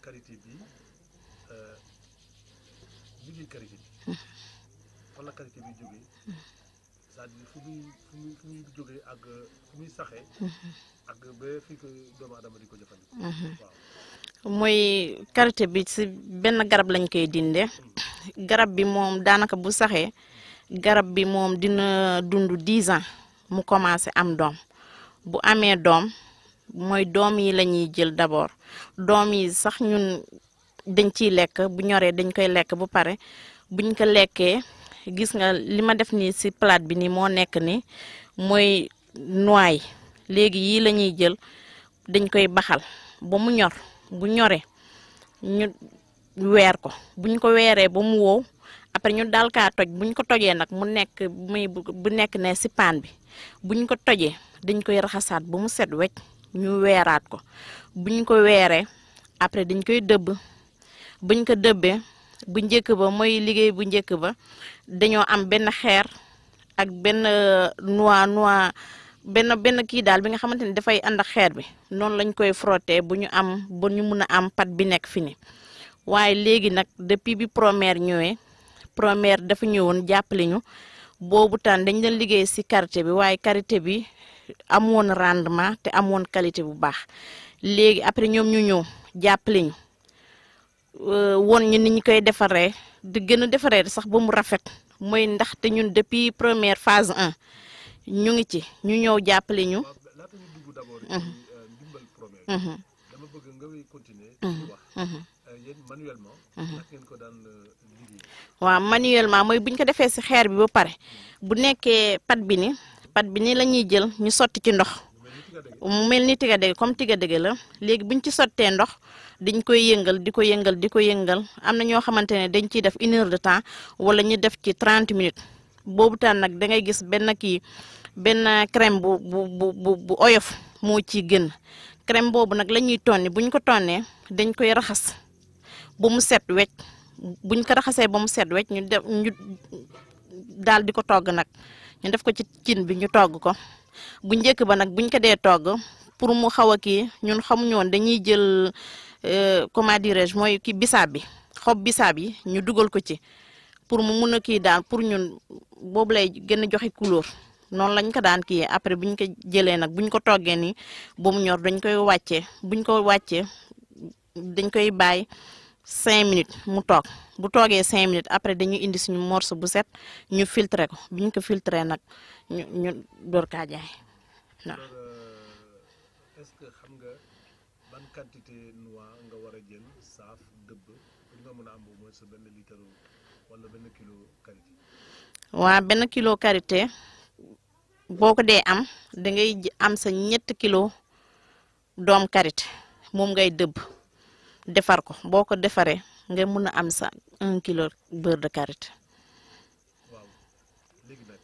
qualité bi liggéey qualité bi fan la qualité bi jógee c'est-à-dire fu muy fu muy fu muy jógee ak fu muy saxee ak ba fii ko doomu aadama di ko jëfandikoo waaw mooy karité bi ci benn garab lañ koy dinde garab bi moom daanaka bu saxee garab bi moom dina dund 10 ans mu commencé am doom bu amee doom mooy doom yi la ñuy jël d'abord doom yi sax ñun dañ ciy lekk bu ñoree dañ koy lekk bu pare buñ ko lekkee gis nga li ma def nii ci plate bi nii moo nekk ni mooy noix léegi yii la ñuy jël dañ koy baxal ba mu ñor bu ñoree ñu weer ko buñ ko weeree ba mu wow après ñu daal kaa toj buñ ko tojee nag mu nekk muy bu nekk ne ci paan bi buñ ko tojee dañ koy raxasaat ba mu set wecc ñu weeraat ko buñ ko weeree après dañ koy dëbb buñ ko dëbbee bu njëkk ba mooy liggéey bu njëkk ba dañoo am benn xeer ak benn noix noix benn benn kii daal bi nga xamante ni dafay ànd ak xeer bi noonu lañ koy frotter bu ñu am ba ñu mun a am pat bi nekk fi ni waaye léegi nag depuis bi première ñëwee première dafa ñëwoon jàppale ñu boobu tan dañ doon liggéey ci karité bi waaye karité bi amoon rendement te amoon qualité bu baax léegi après ñoom ñu ñëw jàppale ñu woon ñu ni ñu koy defaree di gën a defaree sax ba mu rafet mooy ndaxte ñun depuis première phase 1 ñu ngi ci ñu ñëw jàppale ñu. waaw laata ñu dugg d'abord ci ndimbal première bi dama bëgg nga wéy continuer di wax yéen manuellement naka ngeen ko daan liggéey waaw manuellement mooy bu ñu ko defee ci xeer bi ba pare bu nekkee pat bi ni pat bi ni la ñuy jël ñu sotti ci ndox mu mel ni tiga dege comme tiga dege la léegi bu ñu ci sottee ndox dañ koy yëngal di ko yëngal di ko yëngal am na ñoo xamante ne dañ ciy def une heure de temps wala ñu def ci 30 minutes boobu taan nag da ngay gis benn kii benn crème bu bu bu bu bu oyof moo ciy gën crème boobu nag la ñuy tonni bu ñu ko tonnee dañ koy raxas ba mu set wecc buñ ko raxasee ba mu set wecc ñu def ñu daal di ko togg nag ñu def ko ci cin bi ñu togg ko bu njëkk ba nag buñ ko dee togg pour mu xaw a kii ñun xamuñu woon dañuy jël comment dirais-je mooy kii bisaab bi xob bisaab yi ñu dugal ko ci pour mu mun a kii daal pour ñun boobu lay gën a joxe couleur noonu lañ ko daan kii après buñ ko jëlee nag buñ ko toggee nii ba mu ñor dañ koy wàccee buñ ko wàccee dañ koy bàyyi cinq minutes mu toog bu toogee cinq minutes après dañuy indi suñu morceau bu set ñu filtré ko biñ ko filtré nag ñu ñu door kaa jaay waaw. est-ce que xam nga ban quantité noix nga war a jël saaf dëbb pour nga mën a am au moins sa benn litre wala benn kilo karité waa benn kilo karité boo ko dee am da ngay am sa ñett kilo doom karité moom ngay dëbb defar ko boo ko defaree nga mun a am sa un kilo beurre de karité. waaw léegi nag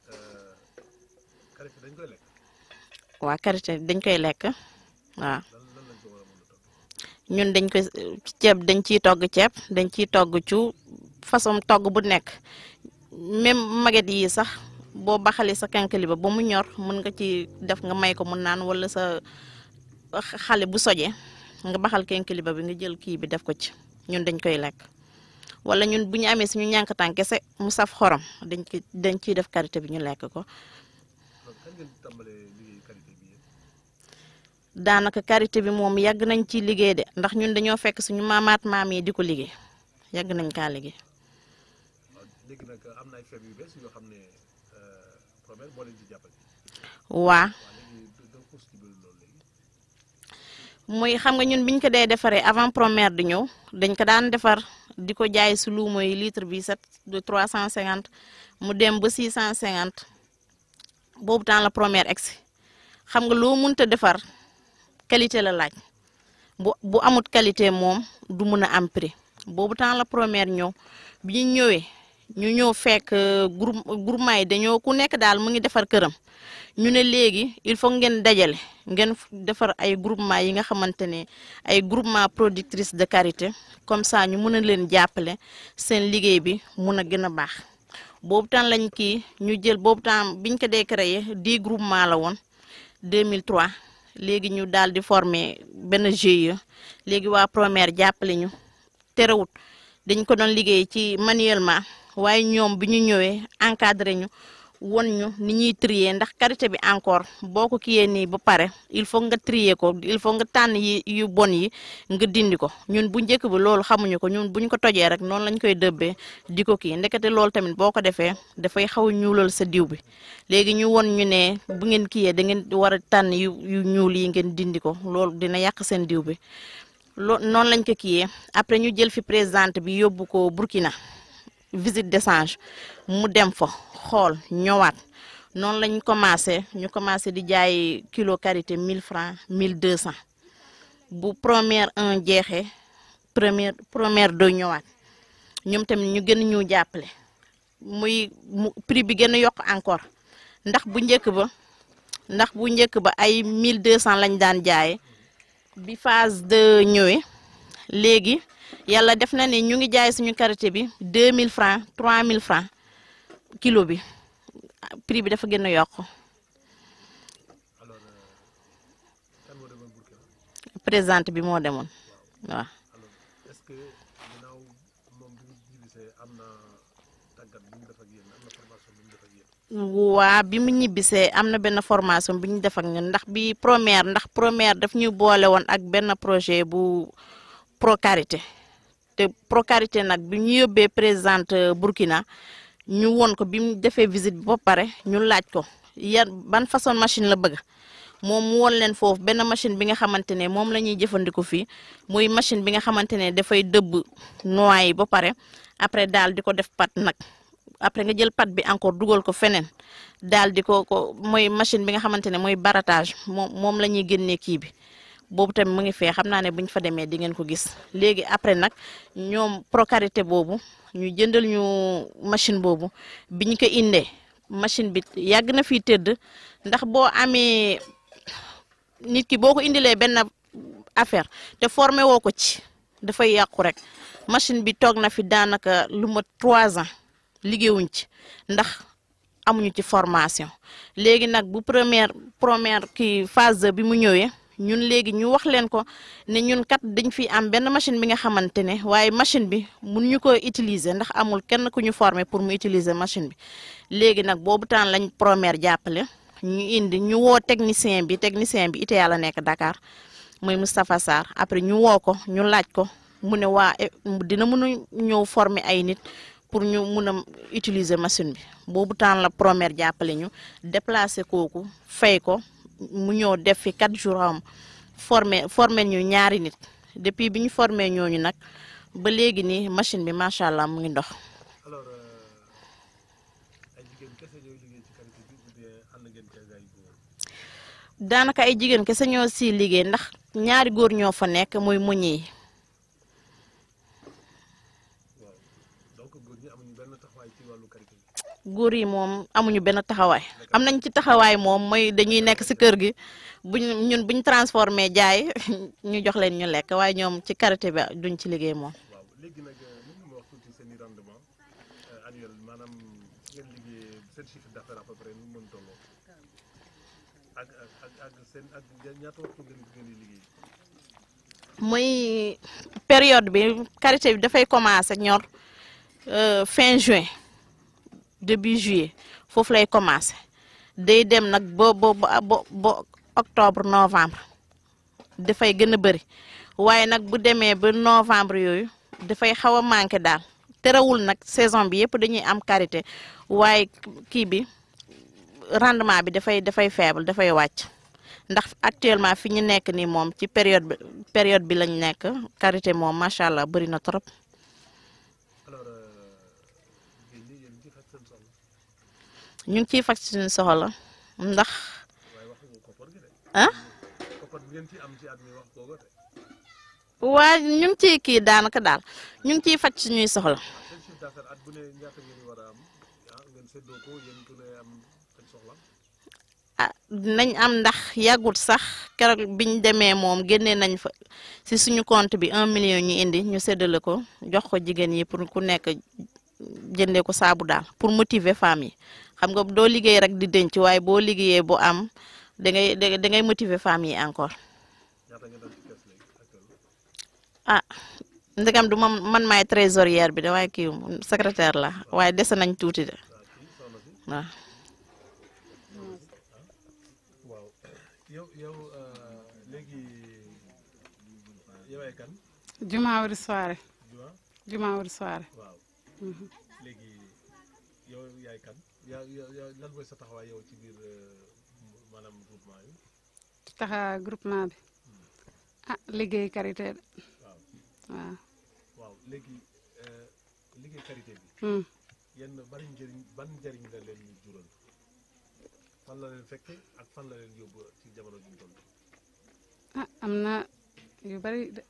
karité dañ koy lekk waa karité dañ koy lekk waaw lan lan lañ ko war a mën a togg ñun dañ koy ceeb dañ ciy togg ceeb dañ ciy togg cu façon togg bu nekk même maget yi sax boo baxalee sa kankali ba ba mu ñor mën nga ci def nga may ko mu naan wala sa xale bu soje nga baxal kankali ba bi nga jël kii bi def ko ci ñun dañ koy lekk wala ñun bu ñu amee suñu ñànkatan kese mu saf xorom dañ ci dañ ciy def karité bi ñu lekk ko donc kañ ngeen tàmbalee liggéey karité bi yéen daanaka karité bi moom yàgg nañ ci liggéey de ndax ñun dañoo fekk suñu maamaat maam yi di ko liggéey yàgg nañ kaa liggéey waaw léegi nag am na ay feeb yu bees yoo xam ne première moo leen ci jàppale waa waaw léegi da xuus ci biir loolu léegi muy xam nga ñun biñ ko dee defaree avant première di ñëw dañ ko daan defar di ko jaay si lu mooy litre bi set de 350 mu dem ba 650 boobu temps la première egsi xam nga loo mënta defar qualité la laaj bu bu amut qualité moom du mun a am prix boobu temps la première ñëw bi ñu ñëwee ñu ñëw fekk groupe groupement yi dañoo ku nekk daal mu ngi defar këram ñu ne léegi il faut ngeen dajale ngeen defar ay groupement yi nga xamante ne ay groupement productrice de karité comme ça ñu mën a leen jàppale seen liggéey bi mun a gën a baax boobu temps lañ kii ñu jël boobu temps biñ ko dee créé dix groupement la woon 2003 léegi ñu daal di former benn GIE léegi waa Promer jàppale ñu terewut dañ ko doon liggéey ci manuellement waaye ñoom bi ñu ñëwee encadré ñu won ñu ni ñuy trier ndax karité bi encore boo ko kiyee nii ba pare il faut nga trier ko il faut nga tànn yi yu bon yi nga dindi ko ñun bu njëkk bi loolu xamuñu ko ñun buñ ko tojee rek noonu lañ koy dëbbee di ko kii ndekete loolu tamit boo ko defee dafay xaw a ñuulal sa diw bi léegi ñu won ñu ne bu ngeen kiyee da ngeen war a tànn yu yu ñuul yi ngeen dindi ko loolu dina yàq seen diw bi loo noonu lañ ko kiyee après ñu jël fi présidente bi yóbbu ko Burkina visite d'échange mu dem fa xool ñëwaat noonu lañ commencé ñu commencé di jaay kilo karité 1000 francs 1200 bu première un jeexee première première deux ñëwaat ñoom tamit ñu gën ñu jàppale muy mu prix bi gën a yokk encore ndax bu njëkk ba ndax bu njëkk ba ay 1200 lañ daan jaaye bi phase de ñëwee léegi yàlla def na ne ñu ngi jaay suñu karité bi 2000 francs 3000 francs kilo bi prix bi dafa gën a yokk alors kan moo demoon Burkina présidente bi moo demoon waaw. alors est-ce que ginnaaw moom bi mu ñibbisee am na tàggat bi mu def ak yéen am na formation bi mu def ak yéen. waa bi mu ñibbisee am na benn formation bi ñu def ak ñun ndax bi première ndax première daf ñu boole woon ak benn projet bu Procarité te Procarité nag bi ñu yóbbee présidente Burkina ñu won ko bi mu defee visite bi ba pare ñu laaj ko yan ban façon machine la bëgg moom mu won leen foofu benn machine bi nga xamante ne moom la ñuy jëfandiku fii muy machine bi nga xamante ne dafay dëbb noix yi ba pare après daal di ko def pat nag après nga jël pat bi encore dugal ko feneen daal di ko ko mooy machine bi nga xamante ne mooy baratage moom moom la ñuy génnee kii bi boobu tamit mu ngi fee xam naa ne bu ñu fa demee di ngeen ko gis léegi après nag ñoom procarité boobu ñu jëndal ñu machine boobu bi ñu ko indee machine bi yàgg na fii tëdd ndax boo amee nit ki boo ko indilee benn affaire te formé woo ko ci dafay yàqu rek machine bi toog na fi daanaka lu ma trois ans liggéeyuñ ci ndax amuñu ci formation léegi nag bu première première kii phase bi mu ñëwee ñun léegi ñu wax leen ko ne ñun kat dañ fi am benn machine bi nga xamante ne waaye machine bi mun ñu ko utiliser ndax amul kenn ku ñu former pour mu utiliser machine bi léegi nag boobu temps lañ première jàppale ñu indi ñu woo technicien bi technicien bi ite yàlla nekk Dakar mooy Moustapha Sarr après ñu woo ko ñu laaj ko mu ne waa dina mun a ñëw former ay nit pour ñu mun a utiliser machine bi boobu temps la première jàppale ñu déplacer kooku fay ko mu ñëw def fi quatre jours am formé formé ñu ñaari nit depuis bi ñu formé ñooñu nag ba léegi nii machine bi macha allah mu ngi dox. alors ay jigéen kese ñooy liggéey ci qualité bi ou bien ànd ngeen kay ay góor. daanaka ay jigéen kese ñoo si liggéey ndax ñaari góor ñoo fa nekk muy muñ yi waaw donc góor ñi amuñu benn taxawaay ci wàllu qualité bi. góor yi moom amuñu benn taxawaay am nañ ci taxawaay moom mooy dañuy nekk si kër gi buñ ñun buñ transformé jaay ñu jox leen ñu lekk waaye ñoom ci karité bi duñ ci liggéey moom. waaw léegi nag mën nga ma wax tuuti seen i rendement annuel maanaam ngeen liggéey seen chiffre d'affaires à peu près nu mu mën tolloo ak ak ak seen ak ñaata waxtu ngeen ngeen di liggéey. muy période bi karité bi dafay commencer ñor fin juin début juillet foofu lay commencer day dem nag ba ba ba ba octobre novembre dafay gën a bëri waaye nag bu demee ba novembre yooyu dafay xaw a manqué daal terewul nag saison bi yëpp dañuy am karité waaye kii bi rendement bi dafay dafay faible dafay wàcc ndax actuellement fi ñu nekk nii moom ci période bi période bi lañ nekk karité moom macha allah bëri na trop. alors jigéen ñi yéen ci faj seen soxla ñu ngi ciy faj suñu soxla ndax waaye wax nga koppar gi de. ah koppar bi ngeen ci am ci at mi wax koo ko de. waa ñu ngi ciy kii daanaka daal ñu ngi ciy faj suñuy soxla. seen chiffre d'affaires at bu ne ñaata ngeen di war a am ah ngeen séddoo ko yéen ku ne am faj soxla. ah dinañ am ndax yàggut sax keroog biñ demee moom génnee nañ fa si suñu compte bi un million ñu indi ñu séddale ko jox ko jigéen yi pour ku nekk jëndee ko saabu daal pour motiver femmes yi xam nga doo liggéey rek di denc waaye boo liggéeyee bu am da ngay da da ngay motiver femmes yi encore ñaata ngeen am ci kees léegi actuellement ah ndegam du man man maay trésorière bi de waaye kii secrétaire la waaye dese nañ tuuti de waaw kii soxna si waaw. waaw yow yow léegi yow ay kan juma wari soirée juma juma wari soirée waaw léegi yow yaay kan yaa yaa lan mooy sa taxawaay yow ci biir maanaam groupement yi taxa groupement bi ah liggéey karité de waaw waaw waaw léegi liggéey karité bi Hmm. yenn bari njëriñ ban njëriñ la leen jural fan la leen fekke ak fan la leen yóbbu ci jamono ji ñu toll ah am na yu bari de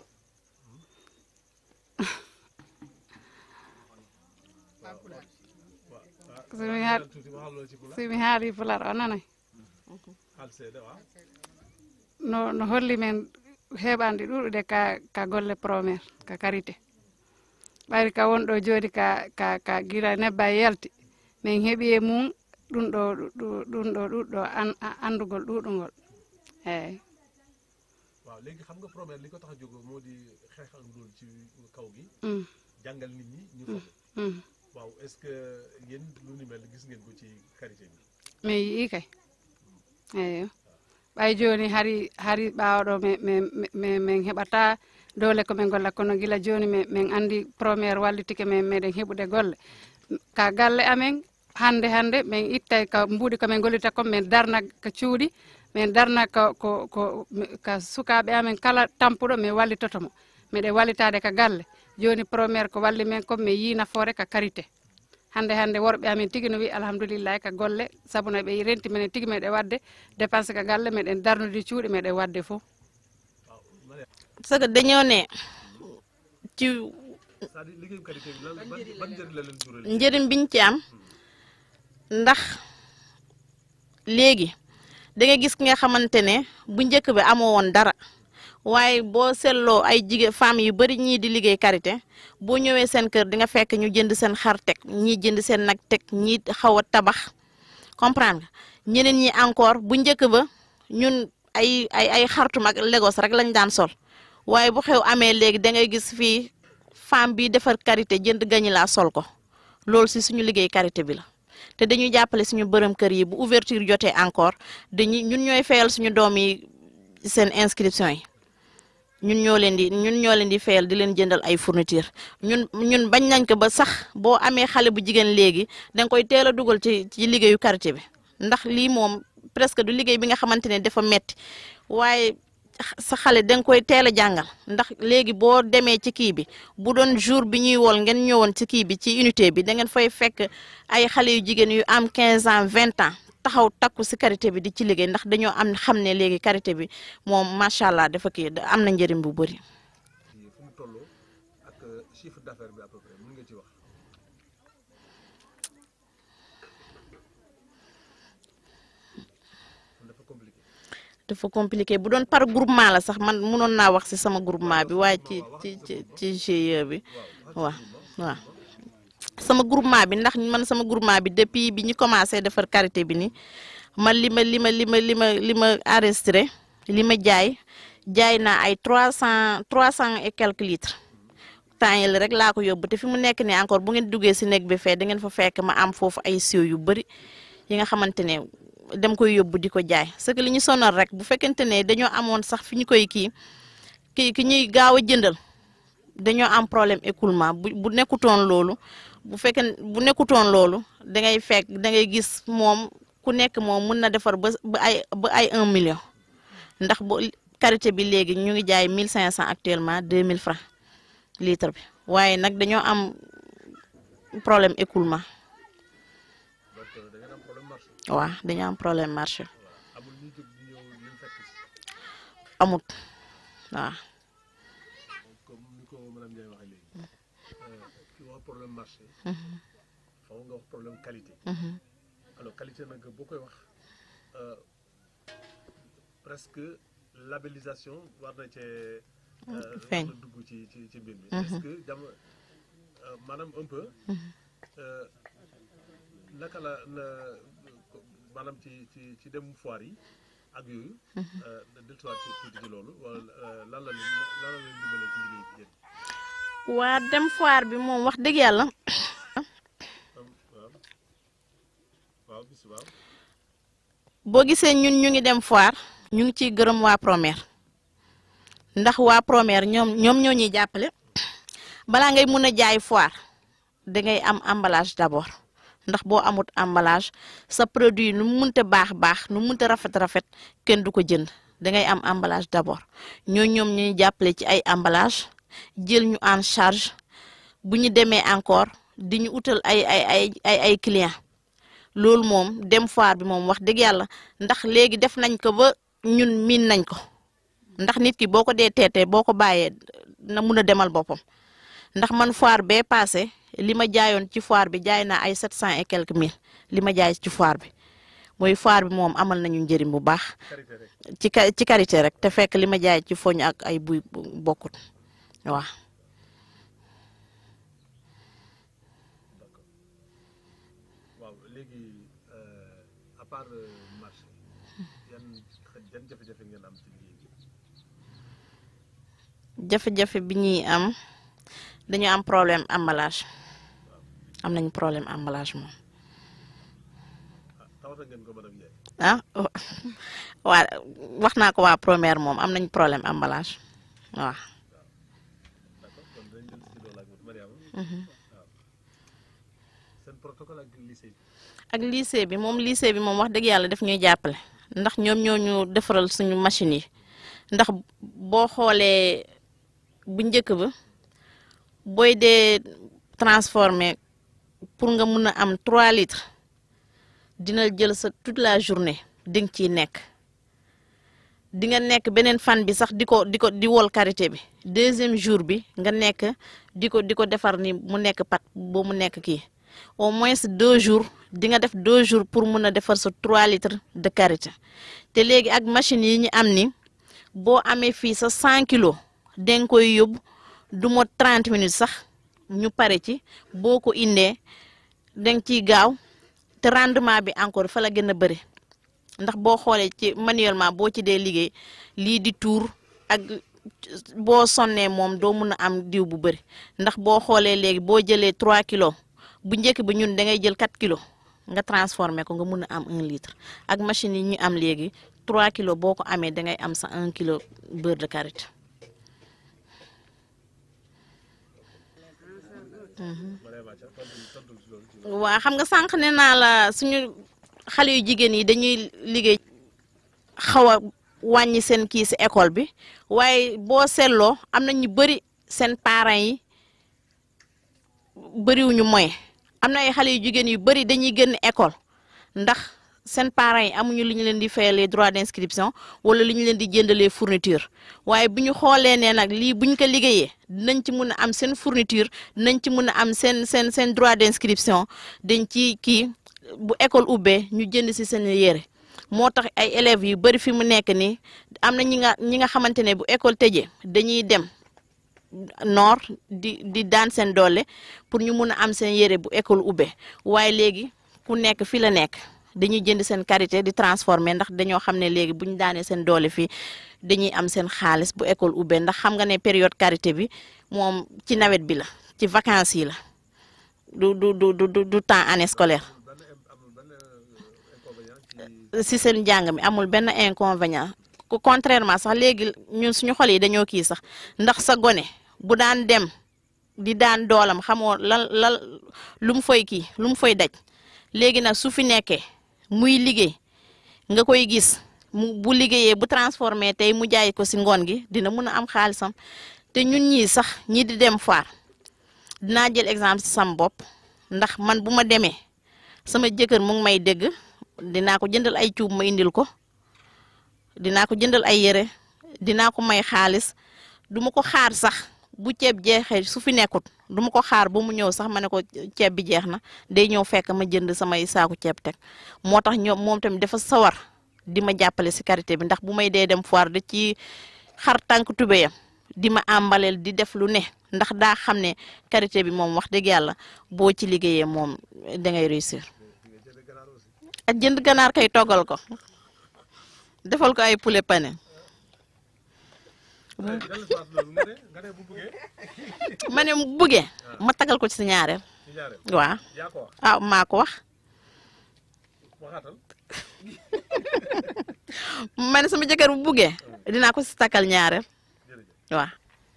waaw waaw Sumi har- waxal tuuti waxal loolu ci pula somi haali pular o nanay xaal seede waaw no no holli men heɓandi ɗuɗude ka ka golle promére ka karité ɓayri ka wonɗo jooɗi ka ka ka gila nebba e yalti min heeɓi e mum ɗum ɗo ɗu- ɗum ɗo ɗuɗɗo an- a- andugol ɗuɗugol eyyi waaw léegi xam nga première li ko tax a jóg moo di xeex ak ndóol ci kaw gi Mm, jàngal nit ñi ñu foog mm. waaw est-ce que yéen lu ni mel gis ngeen ko ci karité bi min yii kay eyo ɓay joni hari hari ɓawaɗo mi- mi- mi- mi- min heɓata dowle komin golla kono gila joni mi- min andi premiére wallitike min meɗen heɓude golle ka galle amen hande hande min ittay ka mbuuɗi komin gollita kon min darna ko cuuɗi min darna ko ko ko mi- ka sukaɓe amen kala tampuɗo min wallitotomo miɗen wallitade ka galle joni premiére ko walli men kon mi yi nafoore ka karité hande hande worɓe amin tigi no wi alhamdoulillahi ka golle saabu no ɓe renti minen tigi meɗen wadde dépense ka galle meɗen darnude cuuɗi meɗen wadde fof waaw ma ne parce que dañoo ne ci c'est-à-dire liggéeyu karité bi lan ban ban njëriñ la leen jural njëriñ biñ ci am ndax léegi da nga gis ki nga xamante ne bu njëkk bi amoo woon dara waaye boo seetloo ay jigéen femmes yu bari ñii di liggéey karité boo ñëwee seen kër di nga fekk ñu jënd seen xar teg ñii jënd seen nag teg ñii xaw a tabax comprendre nga ñeneen ñi encore bu njëkk ba ñun ay ay ay xartum ak Lagos rek lañ daan sol waaye bu xew amee léegi da ngay gis fii femme bi defar karité jënd gañi laa sol ko loolu si suñu liggéey karité bi la te dañuy jàppale suñu bërëm kër yi bu ouverture jotee encore dañuy ñun ñooy fayal suñu doom yi seen inscription yi ñun ñoo leen di ñun ñoo leen di fayal di leen jëndal ay fourniture ñun ñun bañ nañ ko ba sax boo amee xale bu jigéen léegi danga koy teel a dugal ci ci liggéeyu karité bi ndax lii moom presque du liggéey bi nga xamante ne dafa metti waaye sa xale danga koy teel a jàngal ndax léegi boo demee ci kii bi bu doon jour bi ñuy wol ngeen ñëwoon ci kii bi ci unité bi da ngeen fay fekk ay xale yu jigéen yu am 15 ans 20 ans taxaw takku si karité bi di ci liggéey ndax dañoo am xam ne léegi karité bi moom macha allah dafa kii da- am na njëriñ bu bëri. ci fu mu tolloo ak chiffre d'affaires bi à peu près mën nga ci wax kon dafa compliqué dafa compliqué bu doon par groupement la sax man mënoon naa wax si sama groupement bi waaye ci ci ci ci GIE bi waaw waaw sama groupement bi ndax man sama groupement bi depuis bi ñu commencé defar karité bi ni man li ma li ma li ma li ma li ma enregistré li ma jaay jaay naa ay trois cent trois cent et quelques litres temps yële rek laa ko yóbbu te fi mu nekk nii encore bu ngeen duggee si néeg bi fee da ngeen fa fekk ma am foofu ay siyo yu bëri yi nga xamante ne dem koy yóbbu di ko jaay parce que li ñu sonal rek bu fekkente ne dañoo amoon sax fi ñu koy kii ki ki ñuy gaaw a jëndal dañoo am problème écoulement bu bu nekkutoon loolu bu fekkee bu nekkutoon loolu da ngay fekk da ngay gis moom ku nekk moom mun na defar ba ba ay ba ay un million ndax bu karité bi léegi ñu ngi jaay mille cinq cent actuellement deux mille francs litre bi waaye nag dañoo am problème écoulement donc da ngeen am problème marché waaw dañoo am problème marché voilà amul ñuy jóg di ñëw leen fekk si amut waaw comme ni ko madame Ndiaye waxee léegi ki wax problème marché faw nga wax problème qualité alors qualité nag boo koy wax euh, presque labellisation war na cee euh, feeñ. war na dugg ci ci ci mbir mi est-ce que jam euh, maanaam un peu euh, naka la na maanaam ci ci ci dem foire yi ak yooyu. dellusiwaat ci tuuti ci loolu wala lan la leen lan la leen dimbalee ci liggéey bi yéen. waa dem foire bi moom wax dëgg yàlla waaw waaw bis waaw. boo gisee ñun ñu ngi dem foire ñu ngi ciy gërëm waa Promer ndax waa Promer ñoom ñoom ñoo ñuy jàppale balaa ngay mun a jaay foire dangay am emballage d'abord ndax boo amut emballage sa produit nu mu munte baax baax nu mu munte rafet rafet kenn du ko jënd dangay am emballage d'abord ñoo ñoom ñuy jàppale ci ay emballage jël ñu en charge bu ñu demee encore di ñu utal ay ay ay ay ay clients loolu moom dem foire bi moom wax dëgg yàlla ndax léegi def nañ ko ba ñun miin nañ ko ndax nit ki boo ko dee teetee boo ko bàyyee na mun a demal boppam ndax man foire bee passé li ma jaayoon ci foire bi jaay naa ay sept cent et quelques mille li ma jaay ci foire bi mooy foire bi moom amal nañu njëriñ bu baax karité rek. ci ka ci karité rek te fekk li ma jaay ci foñ ak ay buy bokkut waaw waaw léegi à part marché yan yan jafe-jafe ngeen am ci liggéey bi. jafe-jafe bi ñuy am dañu am problème emballage am nañu problème emballage moom ah tawata ngeen ko madame Ndiaye. ah waa wax naa ko waa première moom am nañu problème emballage waaw d'accord kon dinañ jël si loolu ak Mariama. waaw seen protocole ak lycée bi. ak lycée bi moom lycée bi moom wax dëgg yàlla daf ñuy jàppale ndax ñoom ñoo ñu defaral suñu machine yi ndax boo xoolee bu njëkk ba booy dee transformer pour nga mun a am 3 litres dina jël sa toute la journée di nga ciy nekk di nga nekk beneen fan bi sax di ko di ko di wol karité bi deuxième jour bi nga nekk di ko di ko defar ni mu nekk pat ba mu nekk kii au moins deux jours di nga def deux jours pour mun a defar sa 3 litres de karité te léegi ak machine yi ñu am ni boo amee fii sa 100 kilos danga koy yóbbu du mot 30 minutes sax ñu pare ci boo ko indee danga ciy gaaw te rendement bi encore fa la gën a bëri ndax boo xoolee ci manuellement boo ci dee liggéey lii di tuur ak boo sonnee moom doo mun a am diw bu bëri ndax boo xoolee léegi boo jëlee 3 kilos bu njëkk bi ñun da ngay jël 4 kilos nga transformé ko nga mun a am 1 litre ak machine yi ñu am léegi 3 kilos boo ko amee da ngay am sa 1 kilo beurre de karité. Mariama Dia tontu tontu si loolu. ci waa xam nga sànq ne naa la suñu xale yu jigéen yi dañuy liggéey xaw a wàññi seen kii si école bi waaye boo seetloo am na ñu bëri seen parents yi bëriwuñu moyen am na ay xale yu jigéen yu bëri dañuy génn école ndax seen parents yi amuñu lu ñu leen di fayalee droit d'inscription wala lu ñu leen di jëndalee fourniture waaye bu ñu xoolee ne nag lii bu ñu ko liggéeyee dinañ ci mun a am seen fourniture dinañ ci mun a am seen seen seen droit d'inscription dañ ci kii bu école ubbee ñu jënd si seen yére moo tax ay élèves yu bëri fi mu nekk nii am na ñi nga ñi nga xamante ne bu école tëjee dañuy dem noor di di daan seen doole pour ñu mun a am seen yére bu école ubbee waaye léegi ku nekk fi la nekk dañuy jënd seen karité di transformer ndax dañoo xam ne léegi bu ñu daanee seen doole fii dañuy am seen xaalis bu école ubbee ndax xam nga ne période karité bi moom ci nawet bi la ci vacances yi la du du du du du temps année scolaire benn im- amul benn inconvénient ci si seen njàng mi amul benn inconvénient ku contrairement sax léegi ñun suñu xol yi dañoo kii sax ndax sa gone bu daan dem di daan doolam xamoo lan lan lu mu fay kii lu mu fay daj léegi nag su fi nekkee muy liggéey nga koy gis mu bu liggéeyee bu transformé tey mu jaay ko si ngoon gi dina mun a am xaalisam te ñun ñii sax ñi di dem foire dinaa jël exemple si sam bopp ndax man bu ma demee sama jëkkër mu ngi may dégg dinaa ko jëndal ay cuub ma indil ko dinaa ko jëndal ay yére dinaa ko may xaalis du ma ko xaar sax bu ceeb jeexee su fi nekkut du ma ko xaar ba mu ñëw sax ma ne ko ceeb bi jeex na day ñëw fekk ma jënd samay saaku ceeb teg moo tax ñoom moom tamit dafa sawar di ma jàppale si karité bi ndax bu may dee dem foire da ci xar tànk tubéyam di ma àmbaleel di def lu ne ndax daa xam ne karité bi moom wax dëgg yàlla boo ci liggéeyee moom da ngay réussir di nga jënd ganaar aussi. ak jënd ganaar kay toggal ko defal ko ay poulet pané eh dellu si waat loolu nga ne nga ne bu bëggee ma ne mu buggee ma tagal ko ci si ñaareel ci ñaareel waaw yaa ko wax ah maa ko wax waxaatal ma ne sama jëkkër bu buggee dinaa ko si takkal ñaareel jërëjëf waaw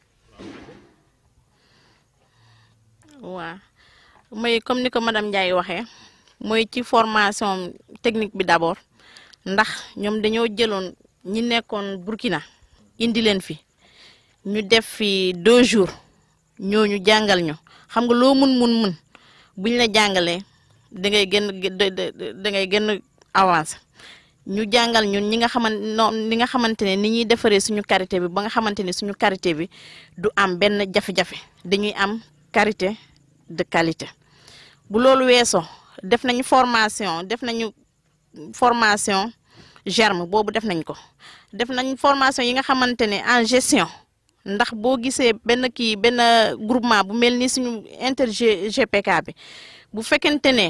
waaw mooy comme ni ko madame Ndiaye waxee mooy ci formation technique bi d'abord ndax ñoom dañoo jëloon ñi nekkoon Burkina indi leen fi ñu def fi deux jours ñooñu jàngal ñu xam nga loo mun mun mun buñ la jàngalee da ngay gën da da ngay gën avancé ñu jàngal ñun ñi nga xamante noonu li nga xamante ne ni ñuy defaree suñu karité bi ba nga xamante ne suñu karité bi du am benn jafe-jafe dañuy am karité de qualité bu loolu weesoo def nañu formation def nañu formation germe boobu def nañ ko def nañ formation yi nga xamante ne en gestion ndax boo gisee benn kii benn groupement bu mel ni suñu inter GPK bi bu fekkente ne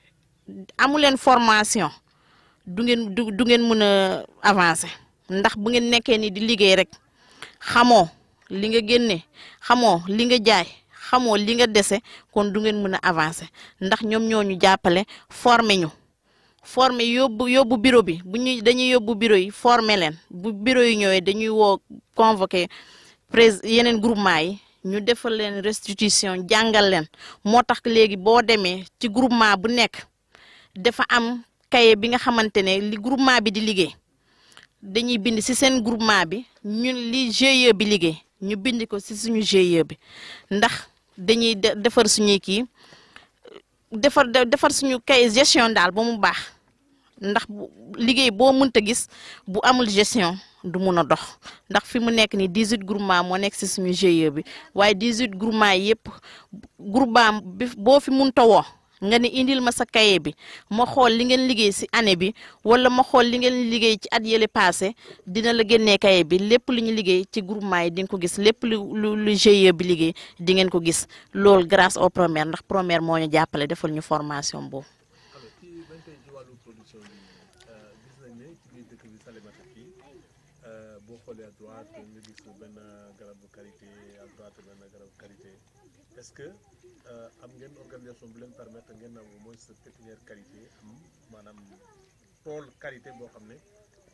amu leen formation du ngeen du du ngeen mën a avancer ndax bu ngeen nekkee ni di liggéey rek xamoo li nga génne xamoo li nga jaay xamoo li nga dese kon du ngeen mën a avancer ndax ñoom ñoo ñu jàppale former ñu former yóbbu yóbbu bureau bi bu ñuy dañuy yóbbu bureau yi former leen bu bureau yi ñëwee dañuy woo convoqué prés yeneen groupement yi ñu defal leen restitution jàngal leen moo tax léegi boo demee ci groupement bu nekk dafa am cahier bi nga xamante ne li groupement bi di liggéey dañuy bind ci seen groupement bi ñun li GIE bi liggéey ñu bind ko ci suñu GIE bi ndax dañuy defar suñuy kii defar defar suñu cahier gestion daal ba mu baax ndax liggéey boo mënta gis bu amul gestion du mun a dox ndax fi mu nekk ni 18 groupement moo nekk ci suñu GIE bi waaye 18 groupement yëpp groupement bi boo fi mënta woo nga ne indil ma sa cahier bi ma xool li ngeen liggéey ci année bi wala ma xool li ngeen liggéey ci at yële passé dina la génnee cahier bi lépp lu ñu liggéey ci groupement yi di nga ko gis lépp lu lu lu GIE bi liggéey di ngeen ko gis loolu grâce au Promer ndax Promer moo ñu jàppale defal ñu formation boobu. alors ci bañ tey ci wàllu production bi gis nañ ne ci biir dëkk bi Salémata fii boo xoolee à droite nga gis benn garabu karité à droite benn garabu karité est-ce que am ngeen organisation bu leen permettre ngeen am au moins sa pépinière karité am maanaam tool karité boo xam ne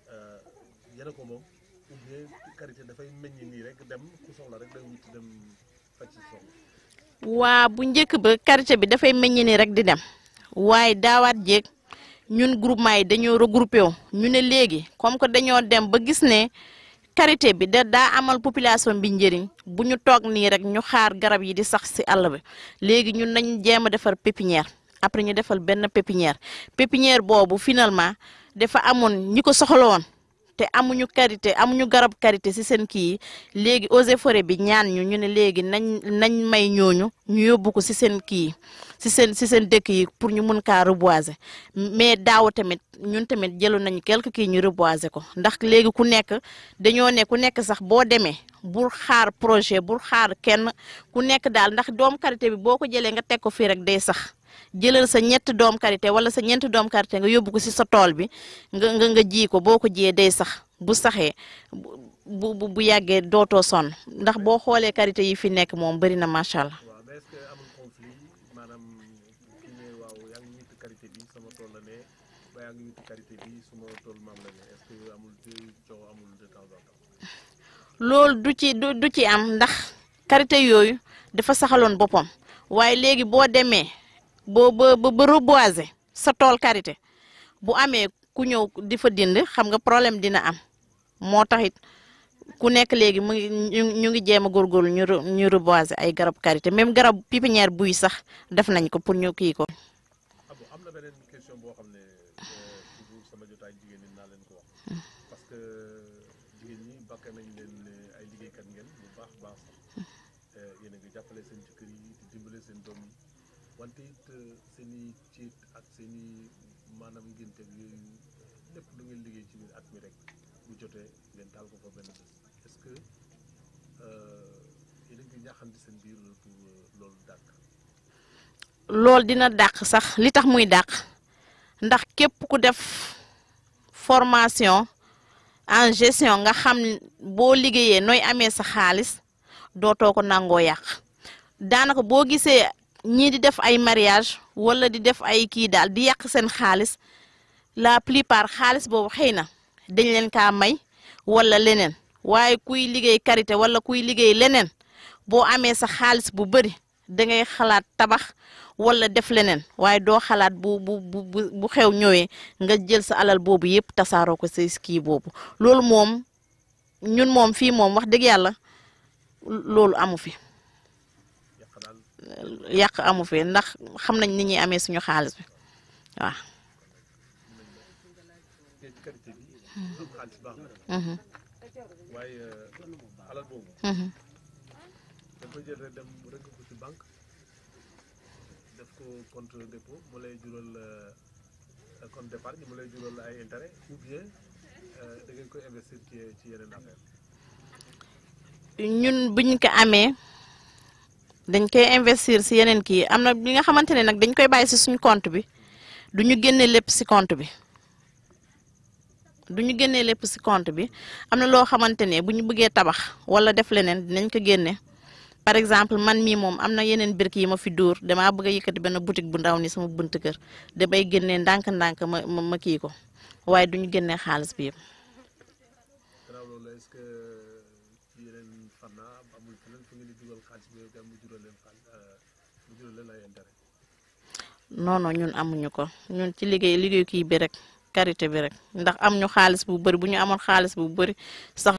yéen a ko moom ou bien karité dafay meññ nii rek dem ku soxla rek day wuti dem faj ci soxla. waa bu njëkk ba karité bi dafay meññ ni rek di dem waaye daawaat jéeg ñun groupement yi dañoo regroupé wu ñu ne léegi comme que dañoo dem ba gis ne karité bi da daa amal population bi njëriñ bu ñu toog nii rek ñu xaar garab yi di sax ci àll bi léegi ñun nañ jéem a defar pépinière après ñu defal benn pépinière pépinière boobu finalement dafa amoon ñi ko soxla woon te amuñu karité amuñu garab karité ci seen kii yi léegi eaux et forêt bi ñaan ñu ñu ne léegi nañ nañ may ñooñu ñu yóbbu ko ci seen kii yi ci seen ci seen dëkk yi pour ñu mun kaa reboiser mais daaw tamit ñun tamit jëloon nañu quelque kii ñu reboiser ko ndax léegi ku nekk dañoo ne ku nekk sax boo demee bul xaar projet bul xaar kenn ku nekk daal ndax doom karité bi boo ko jëlee nga teg ko fii rek day sax jëlal sa ñett doom karité wala sa ñeenti doom karité nga yóbbu ko ci sa tool bi nga nga nga ji ko boo ko jiyee day sax bu saxee bu bu bu yàggee dootoo sonn ndax boo xoolee karité yi fi nekk moom bari na macha allah. waaw mais est-ce que amul conflit maanaam kii ne waaw yaa ngi witti karité bi sama tool la ne ba yaa ngi witti karité bi suma tool maam la ne est-ce que amul de coow amul de temps en temps. loolu du ci du du ci am ndax karité yooyu dafa saxaloon boppam waaye léegi boo demee boo ba ba reboiser sa tool karité bu amee ku ñëw di fa dind xam nga problème dina am moo taxit ku nekk léegi mu ngi ñu ñu ngi jéem a góorgóorlu ñu ñu reboiser ay garab karité même garab pépinière buy sax def nañ ko pour ñu kii ko. ah bon am na beneen question boo xam ne toujours sama jotaay jigéen ñi naa leen ko wax parce que jigéen ñi bakk nañ leen ne ay liggéeykat ngeen bu baax baax sax yéen a ngi jàppale seen jëkkër yi di dimbale seen doom yi wante it seen i ciit ak seen i maanaam ngénte yooyu lépp lu ngeen liggéey ci biir at mi rek bu jotee ngeen taal ko fa benn bés est-ce que yéen a ngi ñaaxante seen biir pour loolu dàkk. loolu dina dàq sax li tax muy dàq ndax képp ku def formation en gestion nga xam boo liggéeyee nooy amee sa xaalis dootoo ko nangoo yàq daanaka boo gisee ñii di def ay mariage wala di def ay kii daal di yàq seen xaalis la plupart xaalis boobu xëy na dañ leen kaa may wala leneen waaye kuy liggéey karité wala kuy liggéey leneen boo amee sa xaalis bu bëri da ngay xalaat tabax wala def leneen waaye doo xalaat bu bu bu bu xew ñëwee nga jël sa alal boobu yëpp tasaaroo ko sa kii boobu loolu moom ñun moom fii moom wax dëgg yàlla loolu amu fi yàq daal yàq amu fi ndax xam nañ ni ñuy amee suñu xaalis bi waaw. te ci qualité bi am xaalis baax na waaye alal boobu da koy jël rek dem rëgg ko ci banque def ko compte dépôt mu lay jural euh, compte d'épargne mu lay jural ay intérêt ou bien euh, da ngeen koy investir ci ci yeneen affaire ñun buñ ko amee dañ koy investir si yeneen kii am na bi nga xamante ne nag dañ koy bàyyi si suñu compte bi du ñu génne lépp si compte bi du ñu génnee lépp si compte bi am na loo xamante ne bu ñu bëggee tabax wala def leneen dinañ ko génne par exemple man mii moom am na yeneen birk yi ma fi dóor damaa bëgg a yëkkati benn boutique bu ndaw ni sama bunt kër damay génnee ndànk-ndànk ma ma ma kii ko waaye du ñu génnee xaalis bi yëpp. gannaaw loolu est-ce que ci yeneen fànna amul feneen fu ngeen di dugal xaalis bi dem mu jural leen xaalis mu jural leen ay intérêt non non ñun amuñu ko ñun ci liggéey liggéey kii bi rek karité bi rek ndax am ñu xaalis bu bëri bu ñu amoon xaalis bu bëri sax